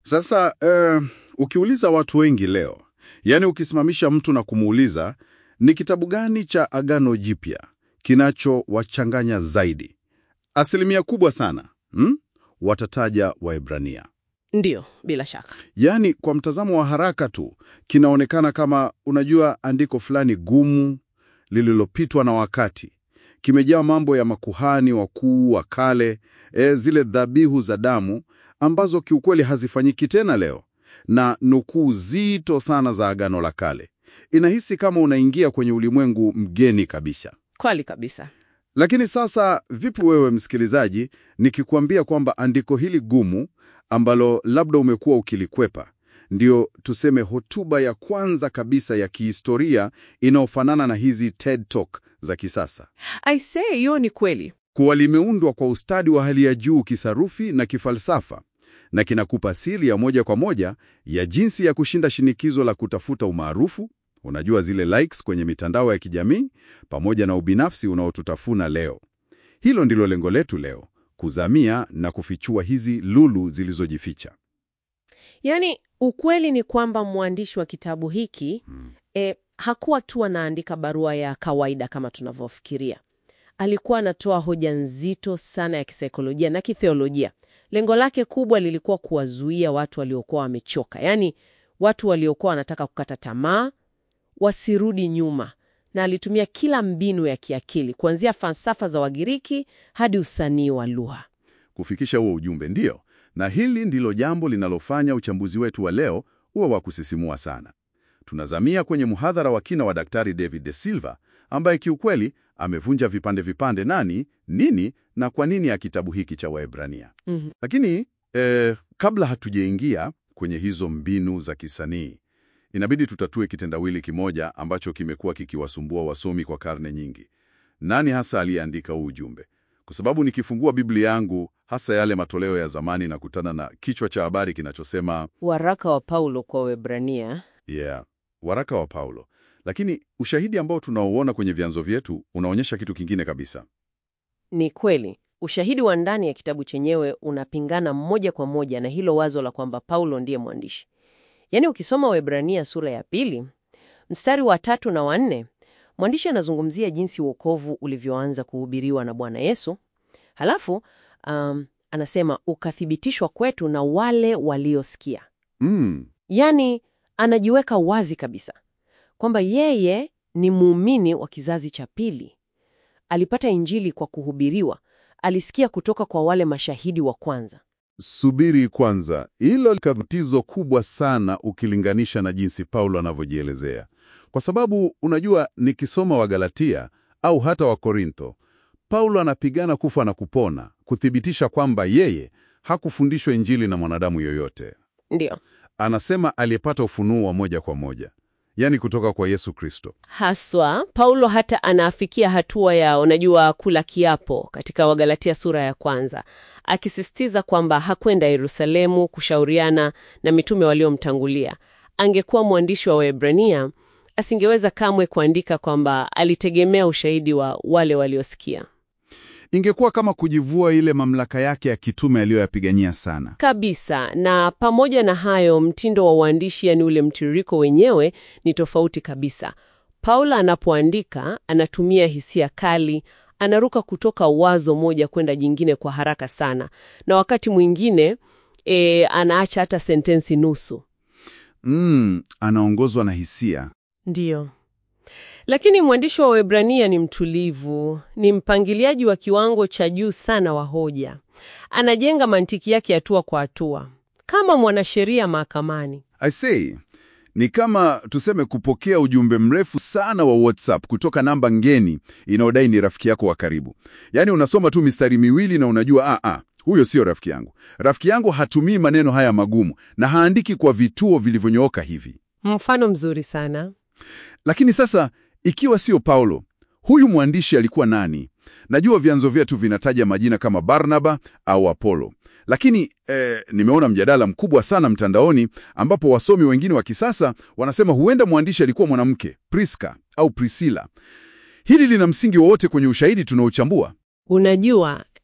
Sasa eh, ukiuliza watu wengi leo, yaani ukisimamisha mtu na kumuuliza ni kitabu gani cha Agano Jipya kinachowachanganya zaidi, asilimia kubwa sana hmm? watataja Waebrania. Ndiyo, bila shaka. Yaani kwa mtazamo wa haraka tu kinaonekana kama, unajua, andiko fulani gumu lililopitwa na wakati, kimejaa mambo ya makuhani wakuu wa kale, e, zile dhabihu za damu ambazo kiukweli hazifanyiki tena leo, na nukuu zito sana za Agano la Kale. Inahisi kama unaingia kwenye ulimwengu mgeni kabisa. Kweli kabisa. Lakini sasa vipi wewe msikilizaji, nikikwambia kwamba andiko hili gumu ambalo labda umekuwa ukilikwepa ndio tuseme hotuba ya kwanza kabisa ya kihistoria inayofanana na hizi TED Talk za kisasa, I say, hiyo ni kweli. kuwa limeundwa kwa ustadi wa hali ya juu kisarufi na kifalsafa, na kinakupa siri ya moja kwa moja ya jinsi ya kushinda shinikizo la kutafuta umaarufu, unajua zile likes kwenye mitandao ya kijamii, pamoja na ubinafsi unaotutafuna leo. Hilo ndilo lengo letu leo, kuzamia na kufichua hizi lulu zilizojificha. Yaani, ukweli ni kwamba mwandishi wa kitabu hiki e, hakuwa tu anaandika barua ya kawaida kama tunavyofikiria. Alikuwa anatoa hoja nzito sana ya kisaikolojia na kitheolojia. Lengo lake kubwa lilikuwa kuwazuia watu waliokuwa wamechoka, yaani watu waliokuwa wanataka kukata tamaa wasirudi nyuma, na alitumia kila mbinu ya kiakili kuanzia falsafa za Wagiriki hadi usanii wa lugha. kufikisha huo ujumbe, ndiyo. Na hili ndilo jambo linalofanya uchambuzi wetu wa leo uwe wa kusisimua sana. Tunazamia kwenye mhadhara wa kina wa Daktari David De Silva ambaye kiukweli amevunja vipande vipande nani, nini na kwa nini ya kitabu hiki cha Waebrania. Mhm. Lakini eh, kabla hatujaingia kwenye hizo mbinu za kisanii, inabidi tutatue kitendawili kimoja ambacho kimekuwa kikiwasumbua wasomi kwa karne nyingi. Nani hasa aliyeandika huu ujumbe? Kwa sababu nikifungua Biblia yangu, hasa yale matoleo ya zamani, nakutana na kichwa cha habari kinachosema Waraka wa Paulo kwa Waebrania. yeah, waraka wa Paulo. Lakini ushahidi ambao tunaouona kwenye vyanzo vyetu unaonyesha kitu kingine kabisa. Ni kweli, ushahidi wa ndani ya kitabu chenyewe unapingana moja kwa moja na hilo wazo la kwamba Paulo ndiye mwandishi. Yaani, ukisoma Waebrania sura ya pili mstari wa tatu na wa nne, mwandishi anazungumzia jinsi wokovu ulivyoanza kuhubiriwa na Bwana Yesu. Halafu um, anasema ukathibitishwa kwetu na wale waliosikia. Mm, Yaani, anajiweka wazi kabisa kwamba yeye ni muumini wa kizazi cha pili. Alipata Injili kwa kuhubiriwa, alisikia kutoka kwa wale mashahidi wa kwanza. subiri kwanza, hilo ni tatizo kubwa sana ukilinganisha na jinsi Paulo anavyojielezea, kwa sababu unajua, nikisoma Wagalatia au hata Wakorintho, Paulo anapigana kufa na kupona kuthibitisha kwamba yeye hakufundishwa Injili na mwanadamu yoyote. Ndiyo, Anasema aliyepata ufunuo wa moja kwa moja, yaani kutoka kwa Yesu Kristo. haswa Paulo hata anaafikia hatua ya unajua, kula kiapo katika Wagalatia sura ya kwanza, akisisitiza kwamba hakwenda Yerusalemu kushauriana na mitume waliomtangulia. Angekuwa mwandishi wa Waebrania, asingeweza kamwe kuandika kwamba alitegemea ushahidi wa wale waliosikia. Ingekuwa kama kujivua ile mamlaka yake ya kitume aliyoyapigania sana. Kabisa. Na pamoja na hayo, mtindo wa uandishi, yani ule mtiririko wenyewe, ni tofauti kabisa. Paulo anapoandika anatumia hisia kali, anaruka kutoka wazo moja kwenda jingine kwa haraka sana, na wakati mwingine e, anaacha hata sentensi nusu. Mm, anaongozwa na hisia. Ndiyo. Lakini mwandishi wa Waebrania ni mtulivu, ni mpangiliaji wa kiwango cha juu sana wa hoja. Anajenga mantiki yake hatua kwa hatua, kama mwanasheria mahakamani. I say, ni kama tuseme kupokea ujumbe mrefu sana wa WhatsApp kutoka namba ngeni inayodai ni rafiki yako wa karibu. Yaani unasoma tu mistari miwili na unajua ah, ah, huyo sio rafiki yangu. Rafiki yangu hatumii maneno haya magumu na haandiki kwa vituo vilivyonyooka hivi. Mfano mzuri sana. Lakini sasa ikiwa sio Paulo, huyu mwandishi alikuwa nani? Najua vyanzo vyetu vinataja majina kama Barnaba au Apolo, lakini eh, nimeona mjadala mkubwa sana mtandaoni ambapo wasomi wengine wa kisasa wanasema huenda mwandishi alikuwa mwanamke, Priska au Priscilla. Hili lina msingi wowote kwenye ushahidi tunaochambua? Unajua,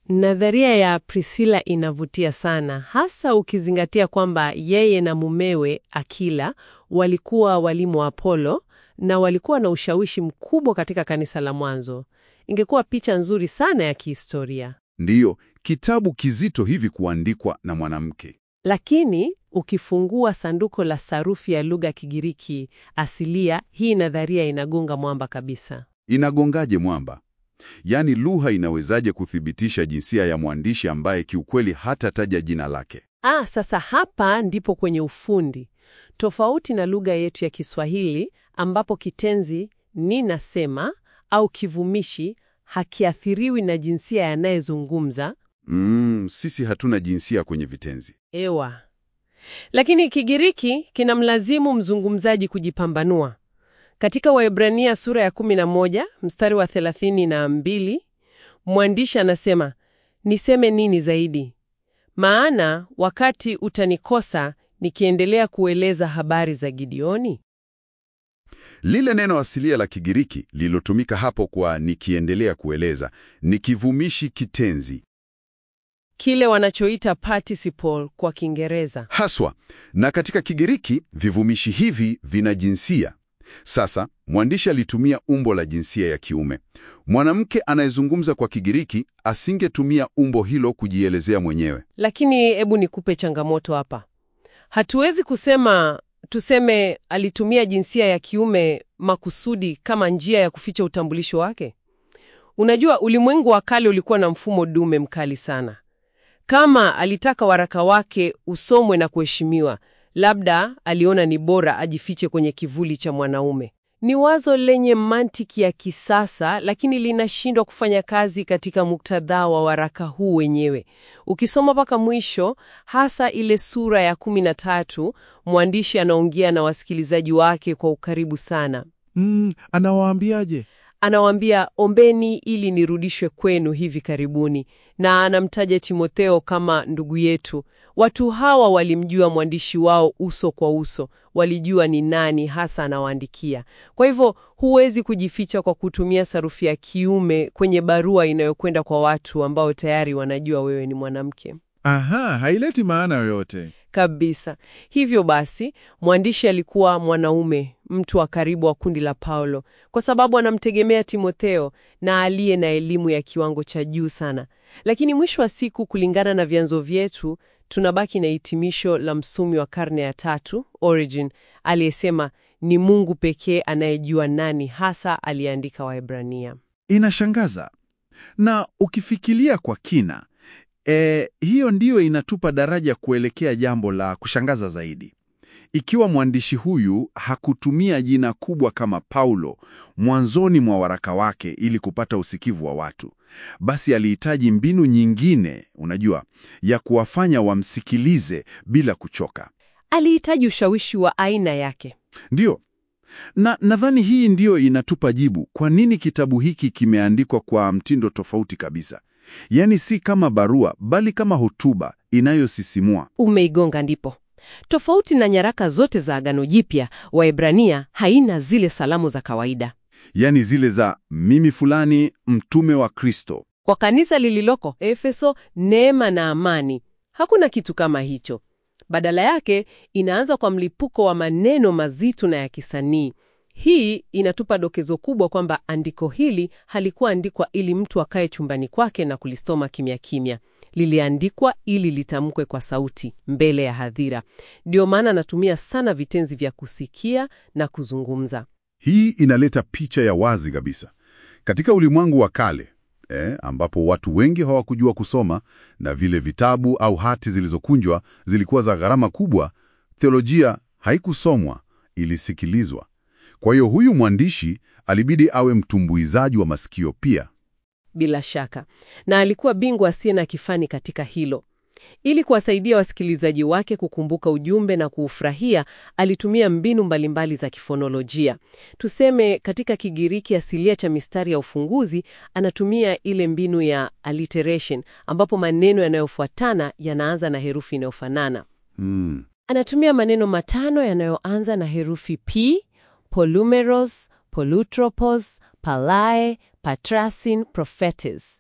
Nadharia ya Priscilla inavutia sana, hasa ukizingatia kwamba yeye na mumewe Akila walikuwa walimu wa Apolo na walikuwa na ushawishi mkubwa katika kanisa la mwanzo. Ingekuwa picha nzuri sana ya kihistoria. Ndiyo, kitabu kizito hivi kuandikwa na mwanamke. Lakini ukifungua sanduko la sarufi ya lugha ya Kigiriki asilia, hii nadharia inagonga mwamba kabisa. Inagongaje mwamba? Yaani, lugha inawezaje kuthibitisha jinsia ya mwandishi ambaye kiukweli hatataja jina lake? Ah, sasa hapa ndipo kwenye ufundi. Tofauti na lugha yetu ya Kiswahili ambapo kitenzi ni nasema au kivumishi hakiathiriwi na jinsia yanayezungumza. Mm, sisi hatuna jinsia kwenye vitenzi. Ewa. Lakini Kigiriki kinamlazimu mzungumzaji kujipambanua. Katika Waebrania sura ya 11 mstari wa 32, mwandishi anasema, niseme nini zaidi? Maana wakati utanikosa nikiendelea kueleza habari za Gideoni. Lile neno asilia la Kigiriki lililotumika hapo kwa nikiendelea kueleza ni kivumishi kitenzi Kile wanachoita participle kwa Kiingereza. haswa, na katika Kigiriki vivumishi hivi vina jinsia. Sasa mwandishi alitumia umbo la jinsia ya kiume. Mwanamke anayezungumza kwa Kigiriki asingetumia umbo hilo kujielezea mwenyewe. Lakini hebu nikupe changamoto hapa. Hatuwezi kusema tuseme alitumia jinsia ya kiume makusudi kama njia ya kuficha utambulisho wake. Unajua, ulimwengu wa kale ulikuwa na mfumo dume mkali sana. Kama alitaka waraka wake usomwe na kuheshimiwa, labda aliona ni bora ajifiche kwenye kivuli cha mwanaume. Ni wazo lenye mantiki ya kisasa, lakini linashindwa kufanya kazi katika muktadha wa waraka huu wenyewe. Ukisoma mpaka mwisho, hasa ile sura ya kumi na tatu, mwandishi anaongea na wasikilizaji wake kwa ukaribu sana. Mm, anawaambiaje? Anawaambia, ombeni ili nirudishwe kwenu hivi karibuni, na anamtaja Timotheo kama ndugu yetu. Watu hawa walimjua mwandishi wao uso kwa uso, walijua ni nani hasa anawaandikia. Kwa hivyo huwezi kujificha kwa kutumia sarufi ya kiume kwenye barua inayokwenda kwa watu ambao tayari wanajua wewe ni mwanamke. Aha, haileti maana yoyote. Kabisa. Hivyo basi, mwandishi alikuwa mwanaume, mtu wa karibu wa kundi la Paulo, kwa sababu anamtegemea Timotheo na aliye na elimu ya kiwango cha juu sana. Lakini mwisho wa siku, kulingana na vyanzo vyetu, tunabaki na hitimisho la msomi wa karne ya tatu, Origen, aliyesema ni Mungu pekee anayejua nani hasa aliyeandika Waebrania. Inashangaza. Na ukifikiria kwa kina, e, hiyo ndiyo inatupa daraja kuelekea jambo la kushangaza zaidi. Ikiwa mwandishi huyu hakutumia jina kubwa kama Paulo mwanzoni mwa waraka wake ili kupata usikivu wa watu, basi alihitaji mbinu nyingine, unajua, ya kuwafanya wamsikilize bila kuchoka. Alihitaji ushawishi wa aina yake. Ndiyo. Na nadhani hii ndiyo inatupa jibu kwa nini kitabu hiki kimeandikwa kwa mtindo tofauti kabisa. Yaani si kama barua bali kama hotuba inayosisimua. Umeigonga ndipo. Tofauti na nyaraka zote za Agano Jipya, Waebrania haina zile salamu za kawaida. Yaani zile za mimi fulani mtume wa Kristo. Kwa kanisa lililoko Efeso, neema na amani. Hakuna kitu kama hicho. Badala yake inaanza kwa mlipuko wa maneno mazito na ya kisanii. Hii inatupa dokezo kubwa kwamba andiko hili halikuwa andikwa ili mtu akae chumbani kwake na kulisoma kimya kimya. Liliandikwa ili litamkwe kwa sauti mbele ya hadhira. Ndio maana anatumia sana vitenzi vya kusikia na kuzungumza. Hii inaleta picha ya wazi kabisa katika ulimwengu wa kale eh, ambapo watu wengi hawakujua kusoma na vile vitabu au hati zilizokunjwa zilikuwa za gharama kubwa. Theolojia haikusomwa, ilisikilizwa. Kwa hiyo huyu mwandishi alibidi awe mtumbuizaji wa masikio pia. Bila shaka, na alikuwa bingwa asiye na kifani katika hilo. Ili kuwasaidia wasikilizaji wake kukumbuka ujumbe na kuufurahia, alitumia mbinu mbalimbali za kifonolojia. Tuseme katika Kigiriki asilia cha mistari ya ufunguzi, anatumia ile mbinu ya alliteration, ambapo maneno yanayofuatana yanaanza na herufi inayofanana. Hmm. Anatumia maneno matano yanayoanza na herufi P, polumeros, polutropos, palae, patrasin, prophetes.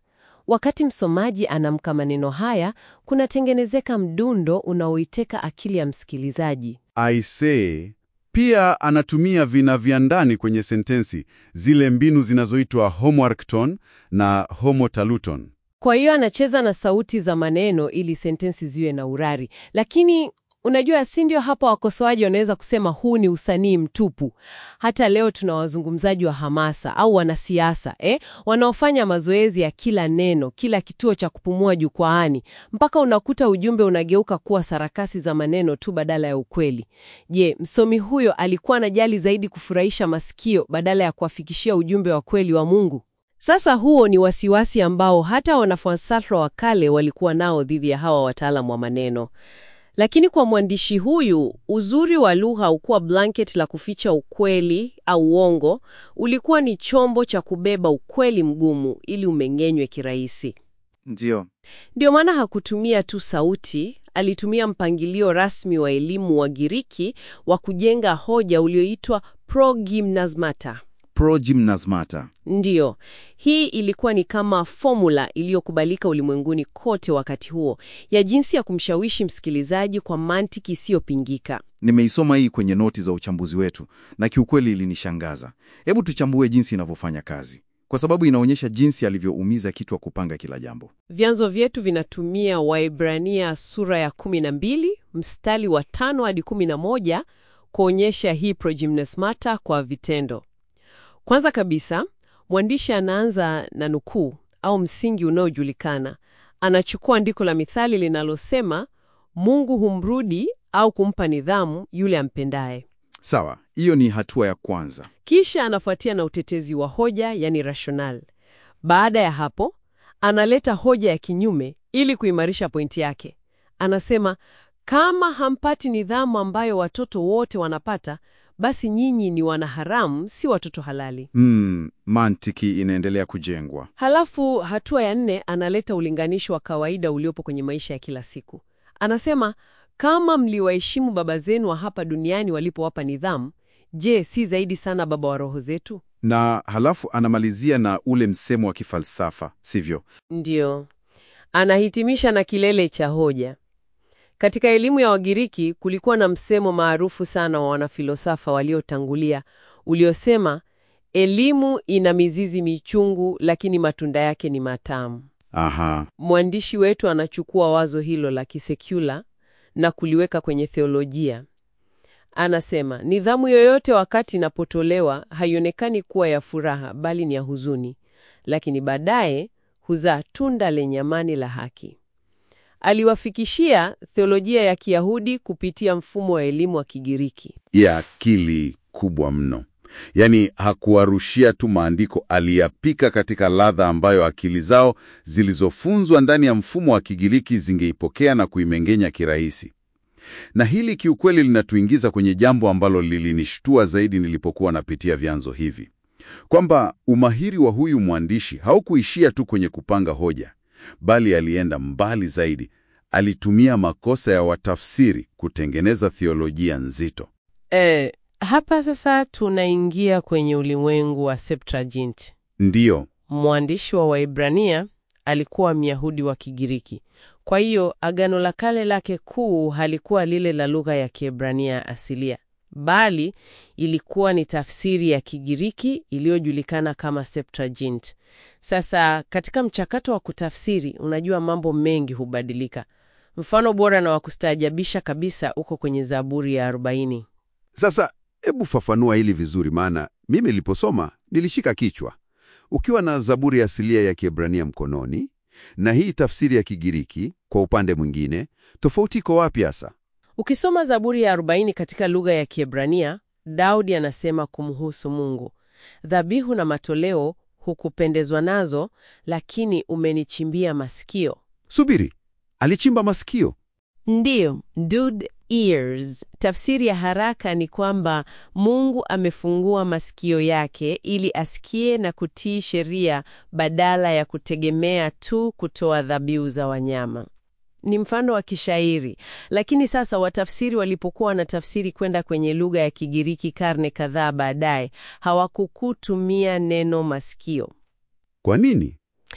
Wakati msomaji anamka maneno haya, kunatengenezeka mdundo unaoiteka akili ya msikilizaji. Aisee, pia anatumia vina vya ndani kwenye sentensi, zile mbinu zinazoitwa homework tone na homotaluton. Kwa hiyo anacheza na sauti za maneno ili sentensi ziwe na urari. Lakini unajua, si ndio hapa wakosoaji wanaweza kusema huu ni usanii mtupu. Hata leo tuna wazungumzaji wa hamasa au wanasiasa eh, wanaofanya mazoezi ya kila neno, kila kituo cha kupumua jukwaani, mpaka unakuta ujumbe unageuka kuwa sarakasi za maneno tu badala ya ukweli. Je, msomi huyo alikuwa anajali zaidi kufurahisha masikio badala ya kuwafikishia ujumbe wa kweli wa Mungu? Sasa huo ni wasiwasi ambao hata wanafalsafa wa kale walikuwa nao dhidi ya hawa wataalamu wa maneno. Lakini kwa mwandishi huyu, uzuri wa lugha haukuwa blanket la kuficha ukweli au uongo, ulikuwa ni chombo cha kubeba ukweli mgumu ili umeng'enywe kirahisi. Ndiyo. Ndio maana hakutumia tu sauti, alitumia mpangilio rasmi wa elimu wa Giriki wa kujenga hoja ulioitwa progymnasmata. Progymnasmata. Ndiyo, hii ilikuwa ni kama fomula iliyokubalika ulimwenguni kote wakati huo ya jinsi ya kumshawishi msikilizaji kwa mantiki isiyopingika. Nimeisoma hii kwenye noti za uchambuzi wetu na kiukweli ilinishangaza. Hebu tuchambue jinsi inavyofanya kazi, kwa sababu inaonyesha jinsi alivyoumiza kichwa kupanga kila jambo. Vyanzo vyetu vinatumia Waibrania sura ya 12 mstari wa 5 hadi 11 kuonyesha hii progymnasmata kwa vitendo. Kwanza kabisa, mwandishi anaanza na nukuu au msingi unaojulikana. Anachukua andiko la mithali linalosema Mungu humrudi au kumpa nidhamu yule ampendaye. Sawa, hiyo ni hatua ya kwanza. Kisha anafuatia na utetezi wa hoja, yani rational. Baada ya hapo, analeta hoja ya kinyume ili kuimarisha pointi yake. Anasema kama hampati nidhamu ambayo watoto wote wanapata, basi nyinyi ni wanaharamu, si watoto halali. Hmm, mantiki inaendelea kujengwa. Halafu hatua ya nne analeta ulinganisho wa kawaida uliopo kwenye maisha ya kila siku. Anasema kama mliwaheshimu baba zenu wa hapa duniani walipowapa nidhamu, je, si zaidi sana Baba wa roho zetu? Na halafu anamalizia na ule msemo wa kifalsafa, sivyo? Ndiyo, anahitimisha na kilele cha hoja. Katika elimu ya Wagiriki kulikuwa na msemo maarufu sana wa wanafilosafa waliotangulia uliosema, elimu ina mizizi michungu, lakini matunda yake ni matamu. Aha, Mwandishi wetu anachukua wazo hilo la kisekula na kuliweka kwenye theolojia. Anasema nidhamu yoyote wakati inapotolewa haionekani kuwa ya furaha, bali ni ya huzuni, lakini baadaye huzaa tunda lenye amani la haki. Aliwafikishia theolojia ya Kiyahudi kupitia mfumo wa elimu wa Kigiriki. ya akili kubwa mno. Yaani hakuwarushia tu maandiko, aliyapika katika ladha ambayo akili zao zilizofunzwa ndani ya mfumo wa Kigiriki zingeipokea na kuimengenya kirahisi. Na hili kiukweli linatuingiza kwenye jambo ambalo lilinishtua zaidi nilipokuwa napitia vyanzo hivi, kwamba umahiri wa huyu mwandishi haukuishia tu kwenye kupanga hoja, bali alienda mbali zaidi. Alitumia makosa ya watafsiri kutengeneza theolojia nzito. E, hapa sasa tunaingia kwenye ulimwengu wa Septuagint. Ndiyo, Mwandishi wa Waibrania alikuwa Myahudi wa Kigiriki. Kwa hiyo Agano la Kale lake kuu halikuwa lile la lugha ya Kiebrania asilia, bali ilikuwa ni tafsiri ya Kigiriki iliyojulikana kama Septuagint. Sasa katika mchakato wa kutafsiri, unajua mambo mengi hubadilika. Mfano bora na wa kustaajabisha kabisa uko kwenye Zaburi ya 40. Sasa hebu fafanua hili vizuri, maana mimi niliposoma nilishika kichwa. Ukiwa na Zaburi asilia ya Kiebrania mkononi na hii tafsiri ya Kigiriki kwa upande mwingine, tofauti iko wapi hasa? Ukisoma Zaburi ya 40 katika lugha ya Kiebrania, Daudi anasema kumhusu Mungu, dhabihu na matoleo hukupendezwa nazo, lakini umenichimbia masikio. Subiri, alichimba masikio? Ndiyo, dude ears. Tafsiri ya haraka ni kwamba Mungu amefungua masikio yake ili asikie na kutii sheria badala ya kutegemea tu kutoa dhabihu za wanyama. Ni mfano wa kishairi, lakini sasa watafsiri walipokuwa wanatafsiri kwenda kwenye lugha ya Kigiriki karne kadhaa baadaye, hawakukutumia neno masikio. Kwa nini?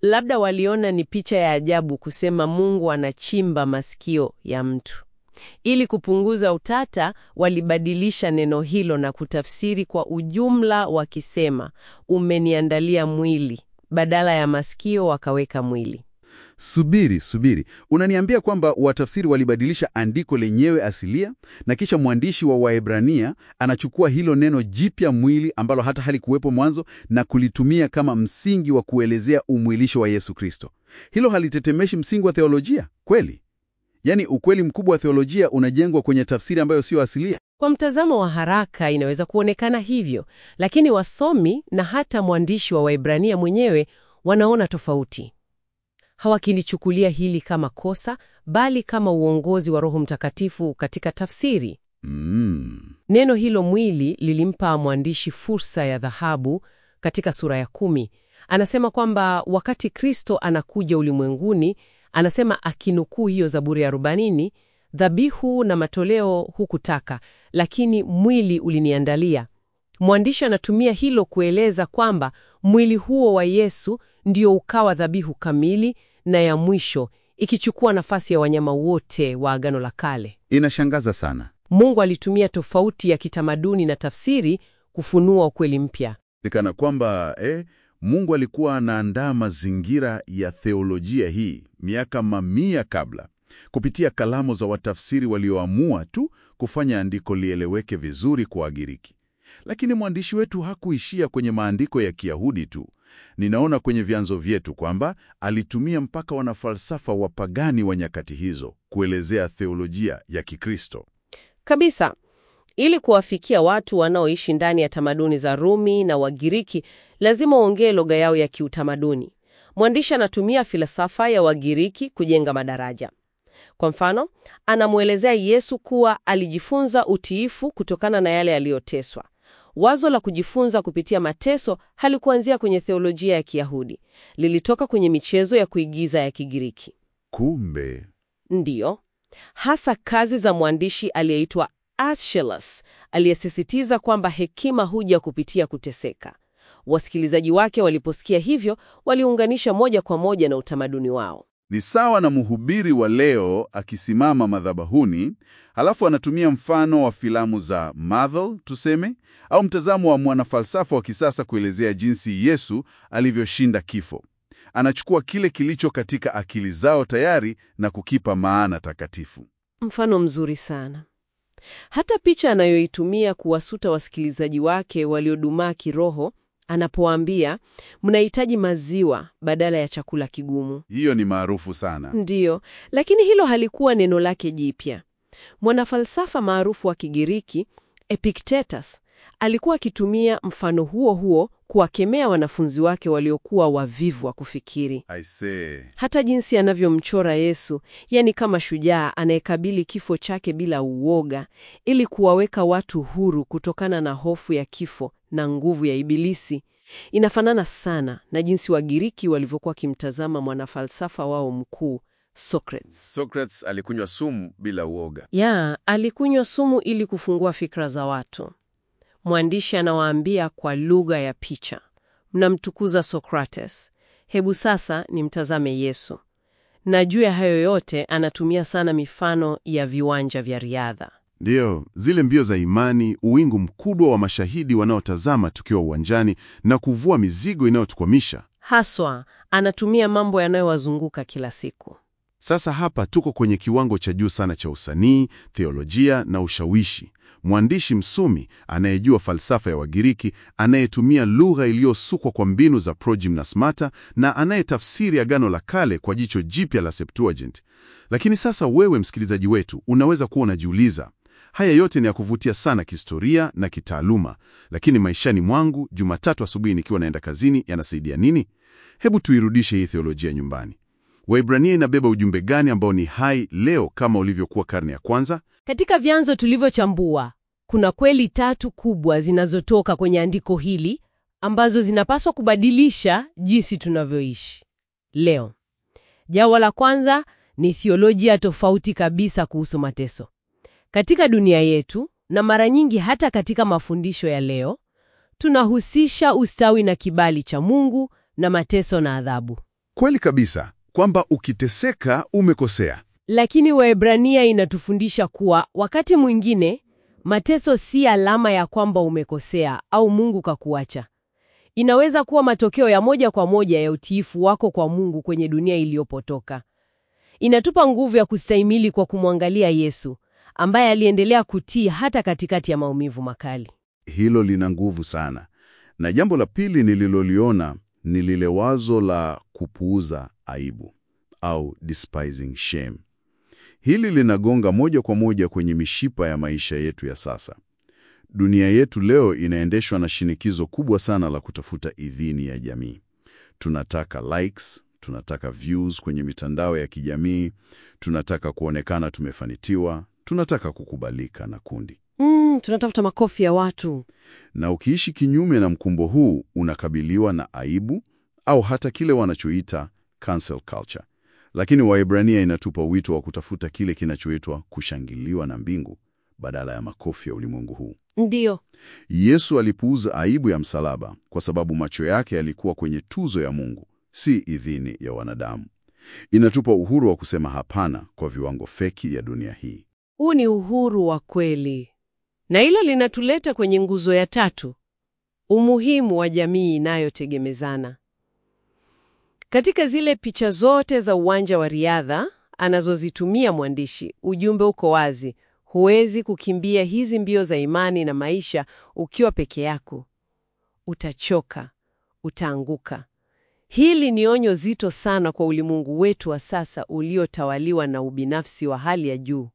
Labda waliona ni picha ya ajabu kusema Mungu anachimba masikio ya mtu. Ili kupunguza utata, walibadilisha neno hilo na kutafsiri kwa ujumla wakisema, umeniandalia mwili. Badala ya masikio wakaweka mwili. Subiri, subiri. Unaniambia kwamba watafsiri walibadilisha andiko lenyewe asilia na kisha mwandishi wa Waebrania anachukua hilo neno jipya mwili ambalo hata halikuwepo mwanzo na kulitumia kama msingi wa kuelezea umwilisho wa Yesu Kristo. Hilo halitetemeshi msingi wa theolojia kweli? Yaani ukweli mkubwa wa theolojia unajengwa kwenye tafsiri ambayo sio asilia. Kwa mtazamo wa haraka inaweza kuonekana hivyo, lakini wasomi na hata mwandishi wa Waebrania mwenyewe wanaona tofauti. Hawakilichukulia hili kama kosa, bali kama uongozi wa Roho Mtakatifu katika tafsiri. Mm. Neno hilo mwili lilimpa mwandishi fursa ya dhahabu katika sura ya kumi. Anasema kwamba wakati Kristo anakuja ulimwenguni, anasema akinukuu hiyo Zaburi ya arobaini, dhabihu na matoleo hukutaka, lakini mwili uliniandalia. Mwandishi anatumia hilo kueleza kwamba mwili huo wa Yesu ndio ukawa dhabihu kamili na ya mwisho, ikichukua nafasi ya wanyama wote wa Agano la Kale. Inashangaza sana. Mungu alitumia tofauti ya kitamaduni na tafsiri kufunua ukweli mpya. Ni kana kwamba eh, Mungu alikuwa anaandaa mazingira ya theolojia hii miaka mamia kabla, kupitia kalamu za watafsiri walioamua tu kufanya andiko lieleweke vizuri kwa Wagiriki. Lakini mwandishi wetu hakuishia kwenye maandiko ya Kiyahudi tu. Ninaona kwenye vyanzo vyetu kwamba alitumia mpaka wanafalsafa wapagani wa nyakati hizo kuelezea theolojia ya Kikristo. Kabisa. Ili kuwafikia watu wanaoishi ndani ya tamaduni za Rumi na Wagiriki, lazima uongee lugha yao ya kiutamaduni. Mwandishi anatumia filosofa ya Wagiriki kujenga madaraja. Kwa mfano, anamwelezea Yesu kuwa alijifunza utiifu kutokana na yale aliyoteswa. Wazo la kujifunza kupitia mateso halikuanzia kwenye theolojia ya Kiyahudi, lilitoka kwenye michezo ya kuigiza ya Kigiriki. Kumbe Ndiyo, hasa kazi za mwandishi aliyeitwa Aeschylus aliyesisitiza kwamba hekima huja kupitia kuteseka. Wasikilizaji wake waliposikia hivyo, waliunganisha moja kwa moja na utamaduni wao. ni sawa na mhubiri wa leo akisimama madhabahuni, halafu anatumia mfano wa filamu za Marvel tuseme, au mtazamo wa mwanafalsafa wa kisasa kuelezea jinsi Yesu alivyoshinda kifo. Anachukua kile kilicho katika akili zao tayari na kukipa maana takatifu. Mfano mzuri sana. Hata picha anayoitumia kuwasuta wasikilizaji wake waliodumaa kiroho, anapowaambia mnahitaji maziwa badala ya chakula kigumu. Hiyo ni maarufu sana. Ndiyo, lakini hilo halikuwa neno lake jipya. Mwanafalsafa maarufu wa Kigiriki Epictetus alikuwa akitumia mfano huo huo kuwakemea wanafunzi wake waliokuwa wavivu wa kufikiri. I say. Hata jinsi anavyomchora Yesu, yani kama shujaa anayekabili kifo chake bila uoga, ili kuwaweka watu huru kutokana na hofu ya kifo na nguvu ya Ibilisi, inafanana sana na jinsi Wagiriki walivyokuwa wakimtazama mwanafalsafa wao mkuu Socrates. Socrates alikunywa sumu bila uoga. Ya, alikunywa sumu ili kufungua fikra za watu. Mwandishi anawaambia kwa lugha ya picha, mnamtukuza Socrates, hebu sasa nimtazame Yesu. Na juu ya hayo yote anatumia sana mifano ya viwanja vya riadha. Ndiyo, zile mbio za imani, uwingu mkubwa wa mashahidi wanaotazama tukiwa uwanjani na kuvua mizigo inayotukwamisha. Haswa anatumia mambo yanayowazunguka kila siku. Sasa hapa tuko kwenye kiwango cha juu sana cha usanii, theolojia na ushawishi. Mwandishi msumi anayejua falsafa ya Wagiriki, anayetumia lugha iliyosukwa kwa mbinu za progymnasmata na anayetafsiri Agano la Kale kwa jicho jipya la Septuagint. Lakini sasa wewe msikilizaji wetu unaweza kuwa unajiuliza, haya yote ni ya kuvutia sana kihistoria na kitaaluma, lakini maishani mwangu Jumatatu asubuhi nikiwa naenda kazini yanasaidia nini? Hebu tuirudishe hii theolojia nyumbani. Waibrania inabeba ujumbe gani ambao ni hai leo kama ulivyokuwa karne ya kwanza? Katika vyanzo tulivyochambua, kuna kweli tatu kubwa zinazotoka kwenye andiko hili ambazo zinapaswa kubadilisha jinsi tunavyoishi leo. Jambo la kwanza ni thiolojia tofauti kabisa kuhusu mateso. Katika dunia yetu na mara nyingi hata katika mafundisho ya leo, tunahusisha ustawi na kibali cha Mungu na mateso na adhabu. Kweli kabisa kwamba ukiteseka umekosea. Lakini Waebrania inatufundisha kuwa wakati mwingine mateso si alama ya kwamba umekosea au Mungu kakuacha. Inaweza kuwa matokeo ya moja kwa moja ya utiifu wako kwa Mungu kwenye dunia iliyopotoka. Inatupa nguvu ya kustahimili kwa kumwangalia Yesu ambaye aliendelea kutii hata katikati ya maumivu makali. Hilo lina nguvu sana. Na jambo la pili nililoliona ni lile wazo la kupuuza aibu au despising shame. Hili linagonga moja kwa moja kwenye mishipa ya maisha yetu ya sasa. Dunia yetu leo inaendeshwa na shinikizo kubwa sana la kutafuta idhini ya jamii. Tunataka likes, tunataka views kwenye mitandao ya kijamii, tunataka kuonekana tumefanikiwa, tunataka kukubalika na kundi. Mm, tunatafuta makofi ya watu. Na ukiishi kinyume na mkumbo huu, unakabiliwa na aibu au hata kile wanachoita cancel culture. Lakini Waebrania inatupa wito wa kutafuta kile kinachoitwa kushangiliwa na mbingu badala ya makofi ya ulimwengu huu. Ndiyo. Yesu alipuuza aibu ya msalaba kwa sababu macho yake yalikuwa kwenye tuzo ya Mungu, si idhini ya wanadamu. Inatupa uhuru wa kusema hapana kwa viwango feki ya dunia hii. Huu ni uhuru wa kweli, na hilo linatuleta kwenye nguzo ya tatu, umuhimu wa jamii inayotegemezana. Katika zile picha zote za uwanja wa riadha anazozitumia mwandishi, ujumbe uko wazi: huwezi kukimbia hizi mbio za imani na maisha ukiwa peke yako. Utachoka, utaanguka. Hili ni onyo zito sana kwa ulimwengu wetu wa sasa uliotawaliwa na ubinafsi wa hali ya juu.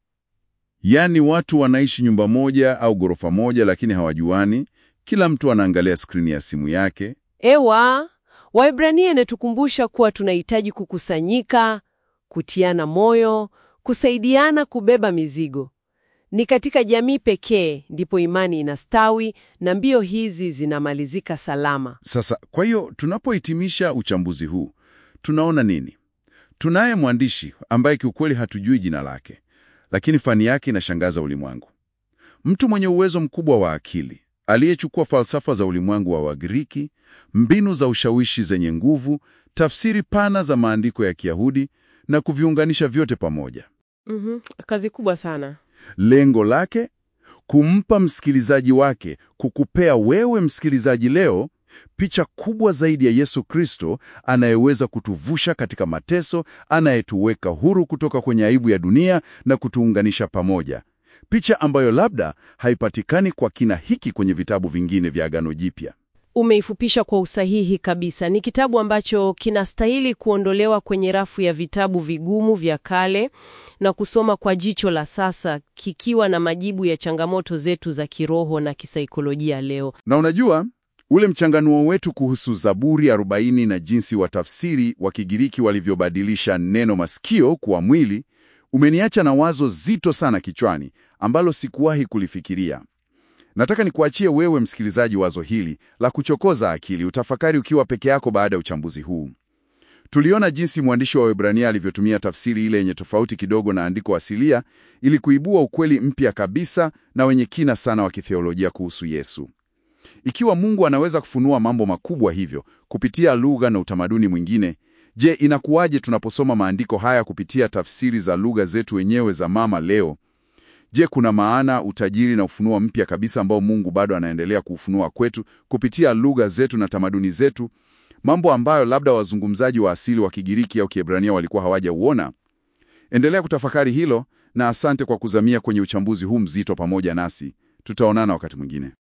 Yaani watu wanaishi nyumba moja au ghorofa moja, lakini hawajuani. Kila mtu anaangalia skrini ya simu yake. Ewa, Waebrania inatukumbusha kuwa tunahitaji kukusanyika, kutiana moyo, kusaidiana kubeba mizigo. Ni katika jamii pekee ndipo imani inastawi na mbio hizi zinamalizika salama. Sasa, kwa hiyo tunapohitimisha uchambuzi huu, tunaona nini? Tunaye mwandishi ambaye kiukweli hatujui jina lake, lakini fani yake inashangaza ulimwengu. Mtu mwenye uwezo mkubwa wa akili aliyechukua falsafa za ulimwengu wa Wagiriki, mbinu za ushawishi zenye nguvu, tafsiri pana za maandiko ya Kiyahudi na kuviunganisha vyote pamoja. Mhm, kazi kubwa sana. Lengo lake kumpa msikilizaji wake, kukupea wewe msikilizaji leo picha kubwa zaidi ya Yesu Kristo anayeweza kutuvusha katika mateso, anayetuweka huru kutoka kwenye aibu ya dunia na kutuunganisha pamoja, picha ambayo labda haipatikani kwa kina hiki kwenye vitabu vingine vya Agano Jipya. Umeifupisha kwa usahihi kabisa. Ni kitabu ambacho kinastahili kuondolewa kwenye rafu ya vitabu vigumu vya kale na kusoma kwa jicho la sasa, kikiwa na majibu ya changamoto zetu za kiroho na kisaikolojia leo. Na unajua ule mchanganuo wetu kuhusu Zaburi 40 na jinsi watafsiri wa Kigiriki walivyobadilisha neno masikio kuwa mwili umeniacha na wazo zito sana kichwani ambalo sikuwahi kulifikiria. Nataka nikuachie wewe msikilizaji wazo hili la kuchokoza akili, utafakari ukiwa peke yako baada ya uchambuzi huu. Tuliona jinsi mwandishi wa Waebrania alivyotumia tafsiri ile yenye tofauti kidogo na andiko asilia ili kuibua ukweli mpya kabisa na wenye kina sana wa kitheolojia kuhusu Yesu. Ikiwa Mungu anaweza kufunua mambo makubwa hivyo kupitia lugha na utamaduni mwingine, je, inakuwaje tunaposoma maandiko haya kupitia tafsiri za lugha zetu wenyewe za mama leo? Je, kuna maana, utajiri na ufunuo mpya kabisa ambao Mungu bado anaendelea kuufunua kwetu kupitia lugha zetu na tamaduni zetu, mambo ambayo labda wazungumzaji wa asili wa Kigiriki au Kiebrania walikuwa hawajauona? Endelea kutafakari hilo, na asante kwa kuzamia kwenye uchambuzi huu mzito pamoja nasi. Tutaonana wakati mwingine.